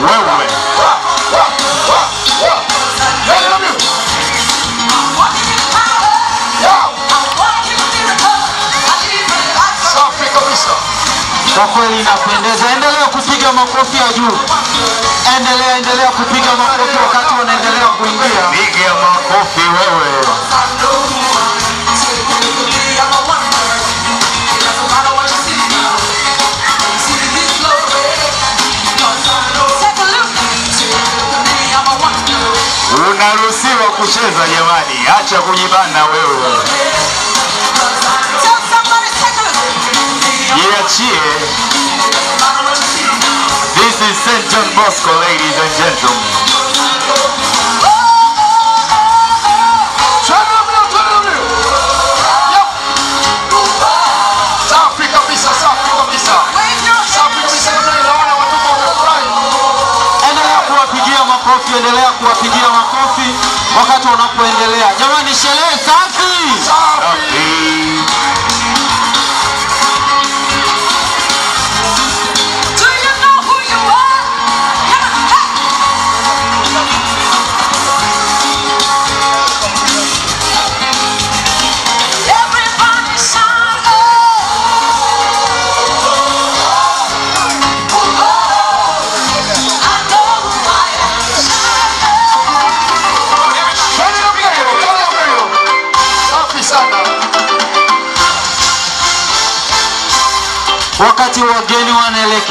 wewe Safi kabisa. Kwa kweli inapendeza. Endelea kupiga makofi ya juu, endelea endelea kupiga makofi wakati wanaendelea kuingia. piga makofi wewe unaruhusiwa kucheza jamani acha kujibana wewe jiachie this is st john bosco ladies and gentlemen Twende mbio, twende mbio. Yep. Safi kabisa, safi kabisa. Safi kabisa namna hii naona watoto wamefurahi. Endelea kuwapigia makofi, endelea kuwapigia makofi wakati wanapoendelea. Jamani, sherehe safi! Safi. Twende namna hiyo, twende namna hiyo. Safi sana. Wakati wageni wanaelekea